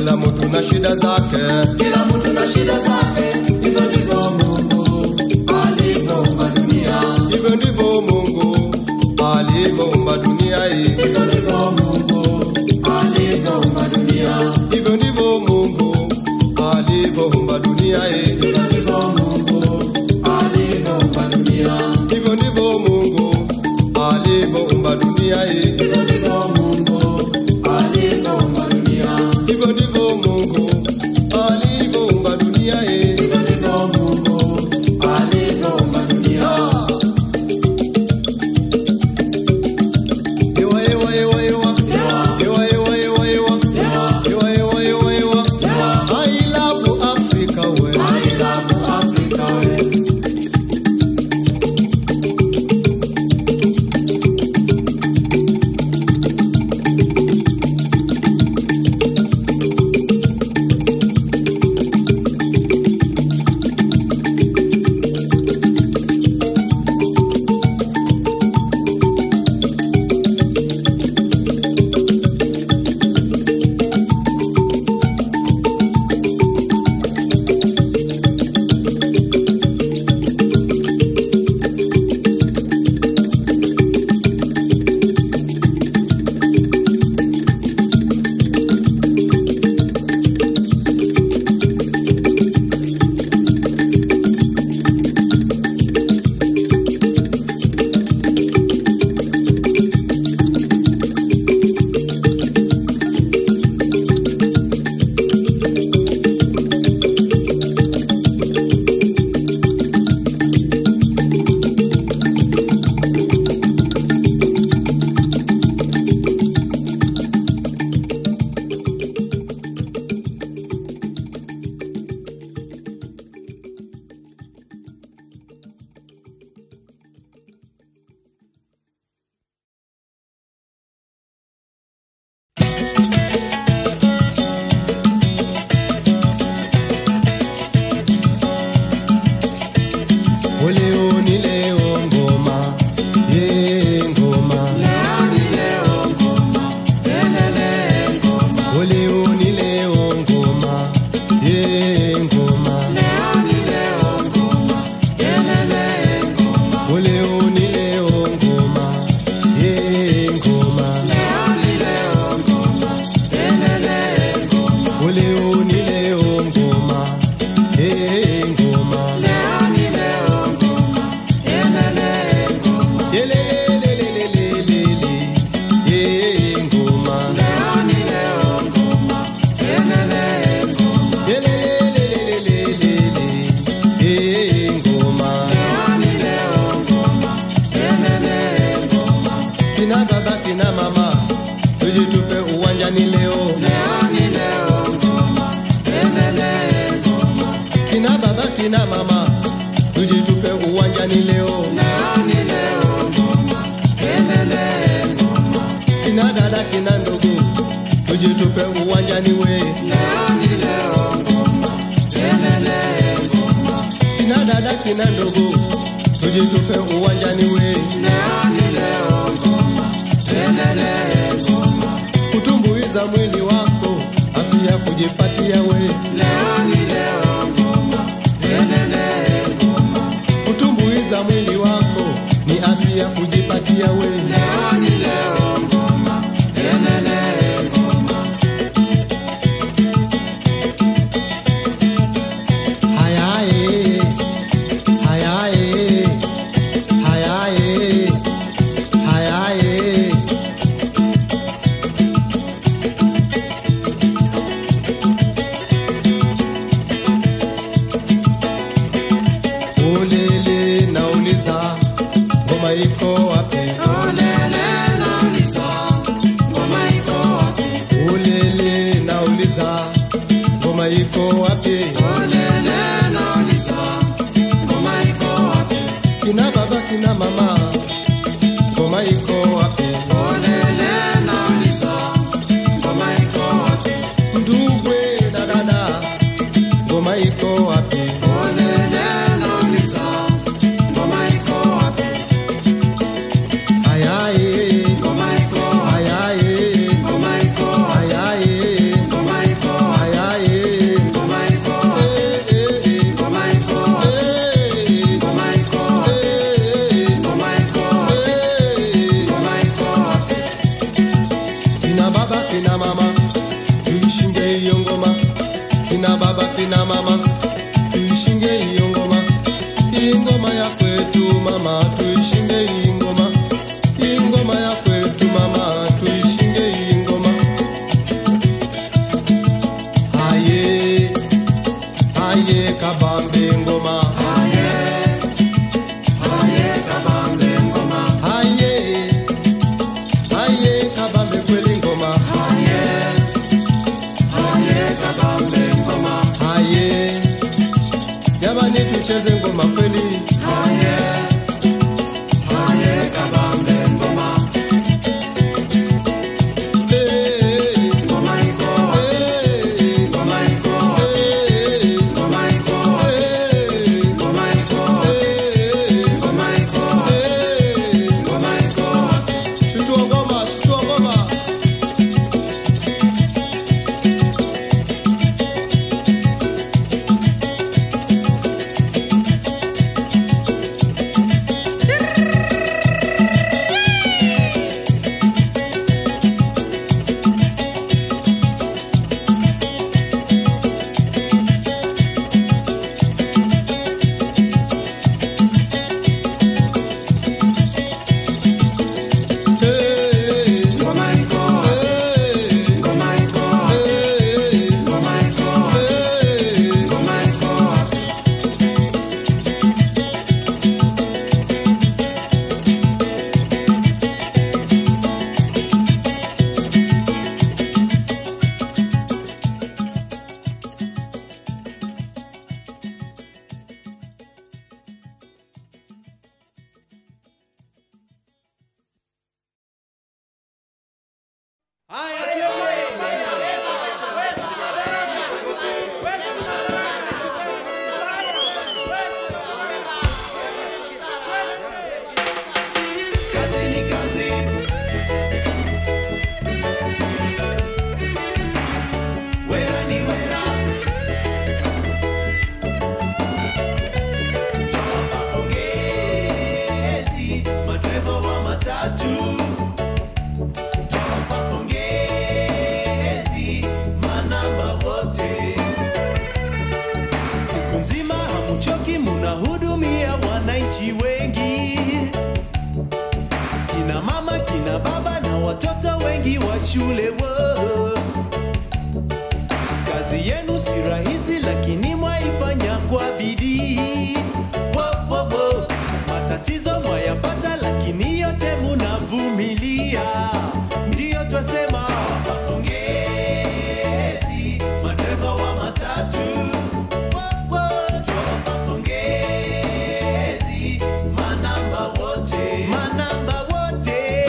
kila mtu na shida zake kila mtu na shida zake, hivyo ndivyo Mungu alivyoumba dunia, hivyo ndivyo mungu alivyoumba dunia hii hivyo ndivyo Mungu alivyoumba dunia, hivyo ndivyo mungu alivyoumba dunia hii hivyo ndivyo Mungu alivyoumba dunia, hivyo ndivyo mungu alivyoumba dunia hii hivyo ndivyo Mungu alivyoumba dunia, hivyo ndivyo mungu alivyoumba dunia hii hivyo ndivyo Mungu alivyoumba dunia. Ewa, ewa, ewa, ewa. Ewa, ewa, ewa, ewa. Ewa, ewa, ewa, ewa. I love Africa, we. I love Africa, we. Leo ni leo ngoma, ye ngoma. Leo ni leo ngoma, elele ngoma. Leo ni leo ngoma, ye ngoma. Leo ni leo ngoma, elele ngoma. Leo ni leo ngoma, ye ngoma. Leo ni leo ngoma, elele ngoma. Leo ni leo ngoma, ye ngoma. Leo ni leo ngoma, elele ngoma. Yelelelelelelele, ye ngoma. Leo ni leo ngoma, elele ngoma. Yelelelelelelele, ye ngoma. Leo ni leo ngoma, elele ngoma. Kina baba kina mama, tujitupe uwanjani leo. Leo ni leo ngoma, elele ngoma. Kina baba kina mama, tujitupe uwanjani leo. Leo ni leo ngoma, elele ngoma. Kina dada kina ndugu, tujitupe uwanjani we. Leo ni leo ngoma, elele ngoma. Kina dada kina ndugu, tujitupe uwanjani we. Leo ni leo ngoma, elele ngoma. Kutumbuiza mwili wako, afya kujipatia we. Leo ni leo ngoma, elele ngoma. Kutumbuiza mwili wako, ni afya kujipatia we. Leo ni leo ngoma, elele ngoma. Hayae, hayae, hayae, hayae. Ulele nauliza, ngoma iko wapi? Olele nauliza, ngoma iko wapi? Ulele nauliza, ngoma iko wapi? Olele nauliza, ngoma iko wapi? Kina baba kina mama, ngoma iko wapi? Olele nauliza, ngoma iko wapi? Ndugwe na dada, ngoma iko wapi? Olele nauliza, ngoma iko wapi? Hayae, Ngoma iko wapi? hayae, Ngoma iko wapi? hayae, Ngoma iko wapi? na mama, tuishinge hiyo ngoma, hii ngoma ya kwetu mama, tuishinge hii ngoma, hii ngoma ya kwetu mama, tuishinge hii ngoma. Aye, aye kabambe ngoma, aye, aye kabambe ngoma, aye, aye kabambe kweli ngoma, aye, aye kabambe ngoma, aye, jamani tucheze ngoma kweli, aye, aye kabambe ngoma. Hey, ngoma iko, hey, ngoma iko, hey, ngoma iko, hey, ngoma iko, hey, ngoma iko, hey, ngoma iko. Shutua ngoma, shutua ngoma. Hey, ngoma iko, hey, ngoma iko, hey, ngoma iko, hey, ngoma iko. Kazi ni kazi. Wera ni wera. Toa pongezi madereva wa matatu. Toa pongezi manamba wote. Siku nzima hamuchoki, munahudumia wananchi wengi kina mama kina baba na watoto wengi wa shule wo. kazi yenu si rahisi lakini mwaifanya kwa bidii wo, wo, wo. matatizo mwayapata lakini yote munavumilia ndiyo twasema pongezi madereva wa matatu Wo, wo. Twawapa pongezi manamba wote manamba wote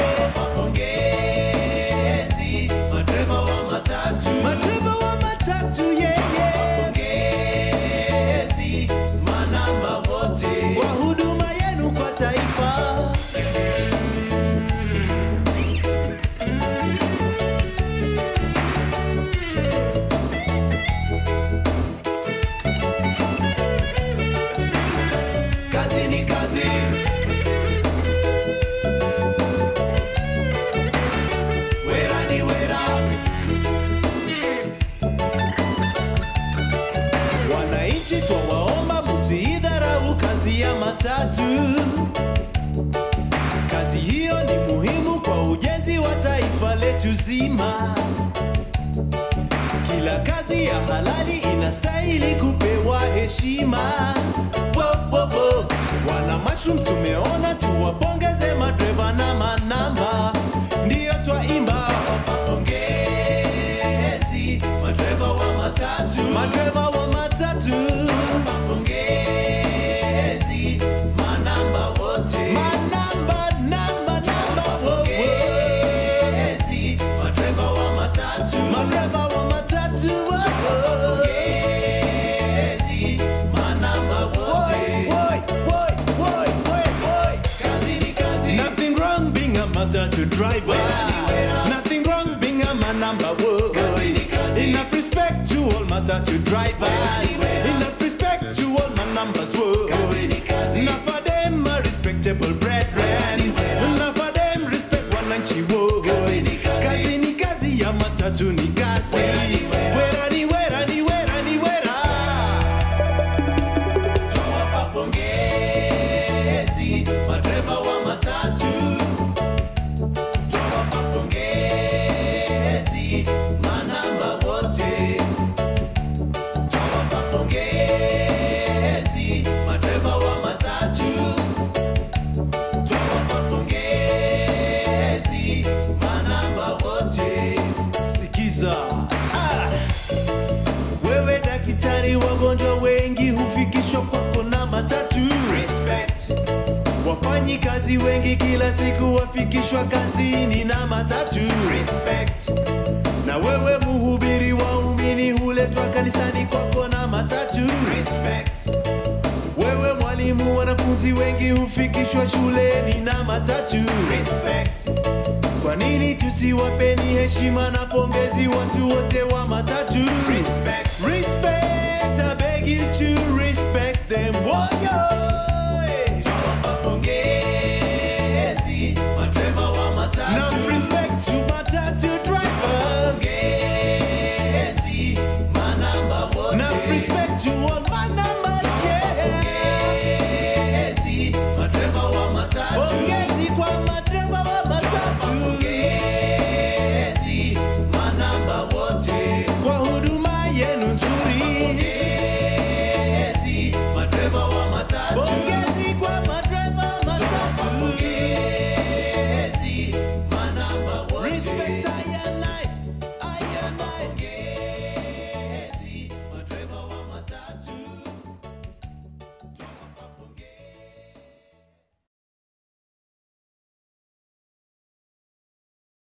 pongezi madereva wa matatu madereva wa matatu yeye pongezi manamba wote kwa huduma yenu kwa taifa kazi ni kazi wera ni wera wananchi twawaomba musiidharau kazi ya matatu kazi hiyo ni muhimu kwa ujenzi wa taifa letu zima kila kazi ya halali inastahili kupewa heshima wo, wo, wo. wana mushrooms tumeona tuwapongeze madreva na manamba ndiyo twaimba pongezi madreva wa matatu madreva wa matatu pongezi manamba wote manamba namba namba pongezi madreva wa matatu madreva wa matatu pongezi manamba wote kazi ni kazi nothing wrong being a matatu driver nothing wrong being a manamba wo enough respect to all matatu drivers enough respect to all manambas wo enough of them are respectable brethren enough of them respect wananchi wo kazi ni kazi ya matatu ni kazi wera ni wera ni wera ni wera Wafanyikazi wengi kila siku wafikishwa kazini na matatu. Respect. Na wewe mhubiri waumini huletwa kanisani kwako na matatu. Respect. Wewe mwalimu, wanafunzi wengi hufikishwa shuleni na matatu. Respect. Kwa nini tusiwapeni heshima na pongezi watu wote wa matatu? Respect. Respect. I beg you to respect them. Woyo! Tunawapa pongezi madereva wa matatu. Na respect to matatu drivers. Pongezi manamba wote. Na respect to all